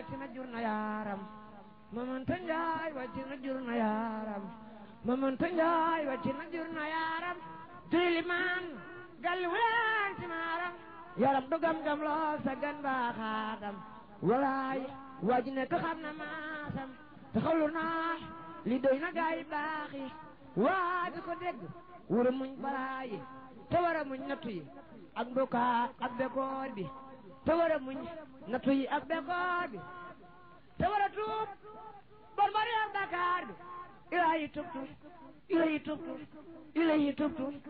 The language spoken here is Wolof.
wàcc na jur na yaaram mamanta njaay wàcc na jur na yaaram mamanta njaay wàcc na jur na yaaram tilimaan gal wuleen ci maaram yaram du gam-gam loo sa gan baaxaatam walaay waa ji nekk xam na maasam te xawlu naa li doy na gaay baax yi waa ji ko dégg wura muñ balaayi te war a muñ nattu yi ak mbukaa ak bekoor bi te war a muñ nattu yi ak bekoor bi te war a tuub bon bari ak Dakar bi ilahi tubtu ilahi tubtu ilahi tubtu